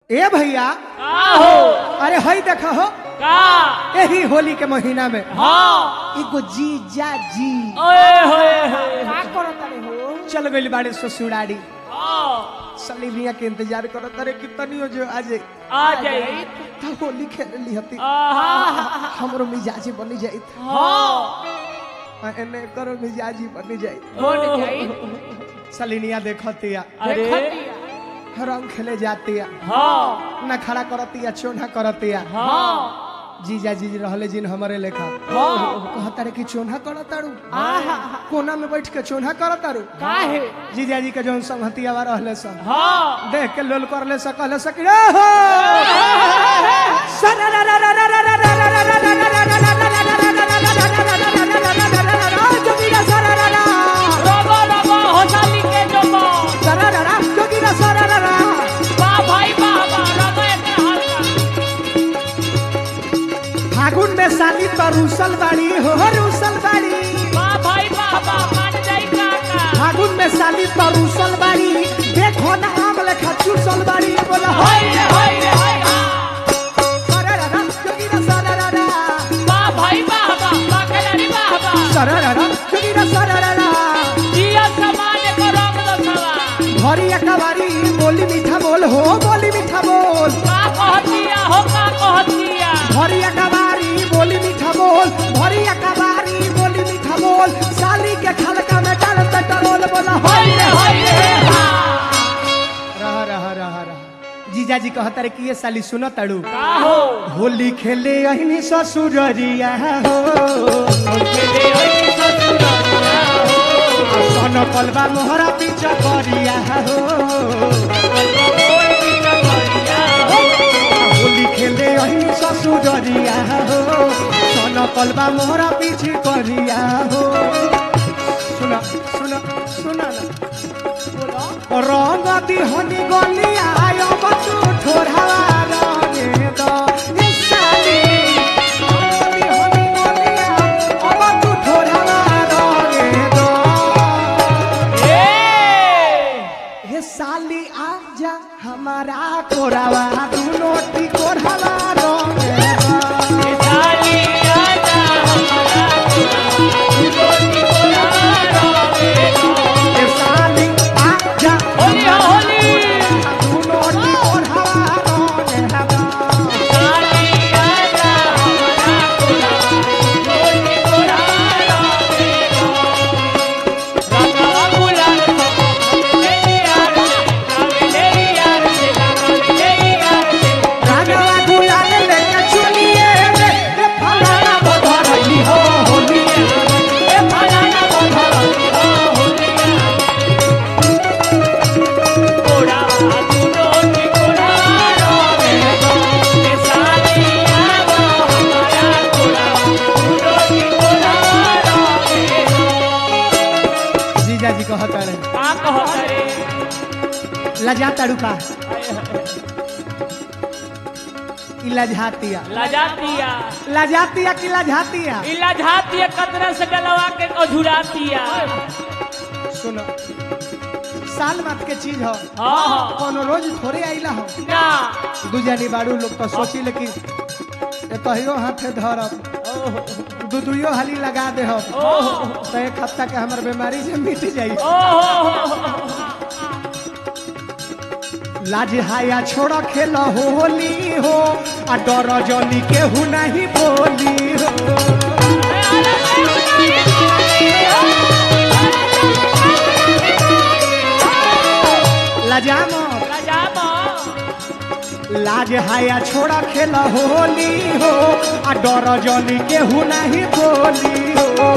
ए भैया का हो अरे हई देखा हो का यही होली के महीना में हाँ एगो जीजा जी ओए होए होए का करत रे हो चल गइल बाड़े ससुराड़ी हाँ सलीबिया के इंतजार करत रे कितनी हो जो आज आ जाई था होली खेल ली हती आहा हमरो मिजाजी बनी जाई हाँ एने करो मिजाजी बनी जाई बन जाई सलीनिया देखतिया अरे रंग खेले जातिया हाँ ना खड़ा करतिया चोना करतिया हाँ जीजा जी रहले जिन हमरे लेखा हाँ कहता रे कि चोना करतारू कोना में बैठ के चोना करतारू काहे जीजा जी के जौन संगतिया रहले सन हाँ देख के लोल करले स कहले स कि रे हो रबा रबा होसाली के जबा वाह भाई वाह वाह रबा एक हल्का फागुन में साली तो रूसल बाड़ी हो रूसल बाड़ी वाह भाई वाह वाह मान जाई काका फागुन में साली तो रूसल बाड़ी देखो ना आम लेखा चूसल बाड़ी बोला हाय रे हाय रे हाय हाँ। सरररा जोगिरा सरररा वाह भाई वाह वाह वाह खिलाड़ी वाह वाह सरररा जोगिरा सरररा जिया समान को रंग दो सवा भरी अकबारी बोली मीठा बोल हो बोली मीठा बोल का कहतिया हो का कहतिया भरी अकबारी बोली मीठा बोल भरी अकबारी बोली मीठा बोल साली के खलका में डाल पेट्रोल बोला हाय रे हाय रे हाँ। रहा रहा रहा रहा जीजा जी कहता रे कि ये साली सुनो तड़ू का हो होली खेले अहिनी ससुररिया हो खेले होई ससुरालिया हो सन कलबा मोहरा पीछा करिया हो कोई चकरिया हो होली खेले अहिनी ससुररिया हो सन कलबा मोहरा पीछे करिया हो सुना सुना सुना ना रंग दिहनी गलिया आयो बतू ठोरहवा रंगे द ए साली रंग दिहनी गलिया ओ बतू ठोरहवा रंगे द ए हे साली आजा हमारा कोरावा दुनो टी कोरहवा रंगे द साली आजा हमारा रोटी कोला रोगे हे साली आजा होली हो होली दुनो टी कोरहवा रंगे द साली आजा हमारा कोला रोटी कोला रोगे राजा गुलाल मेरी यार से मेरी यार से मेरी यार से रागवा गुलाल लेके चुनिए रे ए फलाना बधरली हो होली ए फलाना बधरली हो कोड़ा रोटी कोला रोगे साली आजा हमारा कोला रोटी कोला रोगे जीजा जी कहता रे का कहता रे लजा तड़ुका कि लजातिया लजातिया लजातिया कि लजातिया ई लजातिया कतरा से डलवा के अझुरातिया सुनो साल मत के चीज हो हाँ हाँ कोनो रोज थोड़े आइला हो ना दुजानी बाड़ू लोग तो सोची लेकिन ए कहियो हाथे धरब दू दुइयो हाली लगा दे हो तो एक हफ्ता के हमर बीमारी से मिट जाई ओहो लाज हाया छोड़ा खेल होली हो आ डर जनी केहू नहीं बोली हो लजाम लजामा लाज हाया छोड़ा खेल होली हो आ डर जनी केहू नहीं बोली हो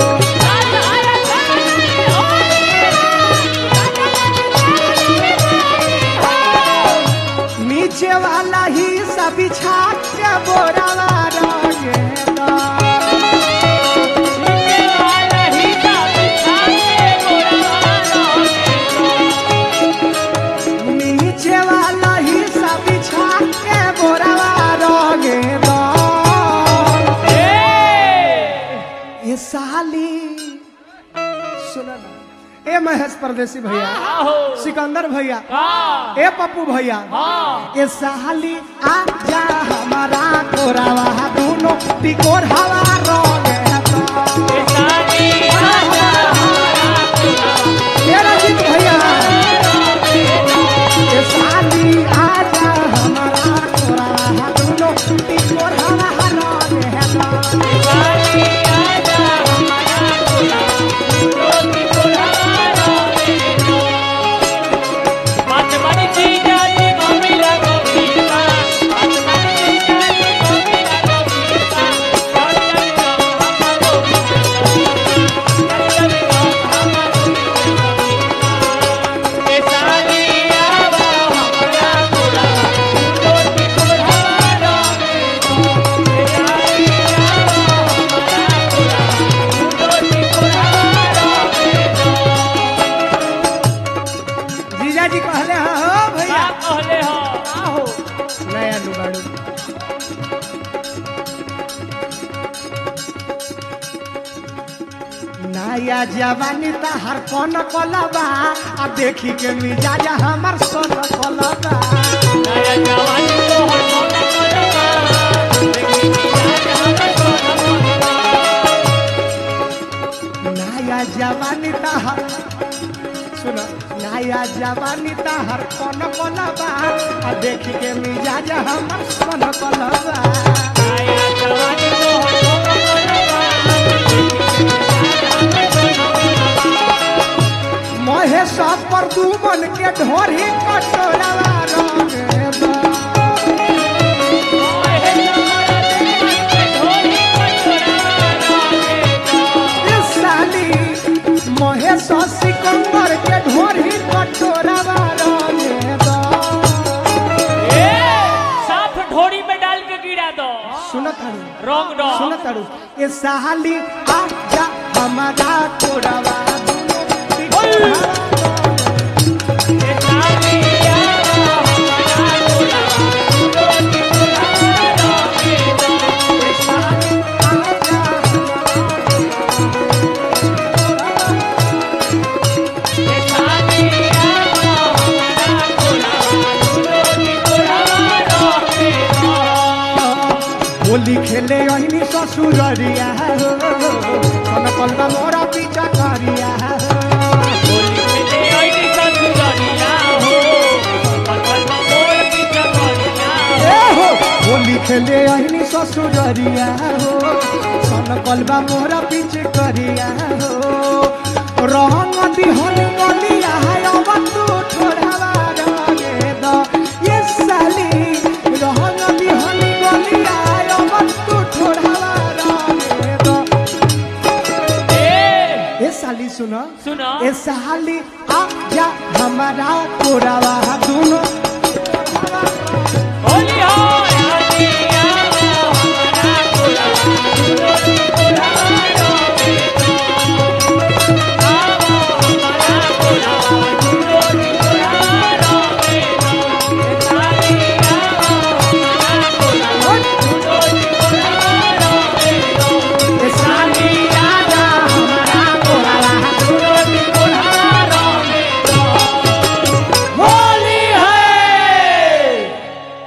नीचे वाला ही सब बिछा के बोरावा रंगे दा। नीचे वाला ही सब बिछा के बोरावा रंगे दा। ये साली सुन ना ए ए महेश परदेसी भैया आहो सिकंदर भैया हाँ ए पप्पू भैया हाँ ए साली आ जा हमारा कोरावा दोनों टिकोर हवा रोगे तो ये सारी आजा ए रंजीत भैया ए साली आ जा हमारा कोरावा दोनों टिकोर हवा रोगे तो सारी आजा हमारा रोटी पुलावा मत मनी चीजा नी मम्मी लगो पीपा मत मनी चीजा नी मम्मी लगो पीपा चल चल चल हमारो ये सारी आवा हमारा रोटी पुलावा ये सारी आवा हमारा रोटी पुलावा जीजा जी कहले हाँ हो भैया का कहले हो आहो नया लुगाड़ू नया जवानी त हर कौन कलबा आ देखी के मिजाज हमर सन कलबा नया जवानी तो हर मोना करबा देखी आज हमर सोना करबा नया जवानी त हर सुन नया जवानी त हर कौन कलबा आ देखी के मिजाज हमर सन कलबा नया जवानी तो हर मोना करबा देखी आज हमर सोना करबा महेश पर दू मन के ढोरी कटोरवा रंगे बा। ओए हमारा दिल ढोली कटोरा रोगे ए साली महेश सिकंदर के ढोरी कटोरवा रंगे बा। ए साफ ढोरी में डाल के गिरा दो सुनत हड़ू रंग दो सुनत हड़ू ए साली आ जा हमारा कोरवा ये सारी आवा हमारा रोटी पुलावा रोगे ये सारी आवा हमारा रोटी पुलावा रोगे होली खेले अहिनी ससुररिया हो सन कलबा मोरा पीछा करिया हो होली खेले आईनी ससुरिया हो पकड़ मोर पीछा करिया ए हो होली खेले अहिनी ससुररिया हो सन कलबा मोरा पीछे करिया हो रंग दिहनी गलिया है अब तू छोड़ावा रंगे द ये साली रंग दिहनी गलिया है अब तू छोड़ावा रंगे द ए ए साली सुनो सुनो ए साली आ जा हमारा कोरावा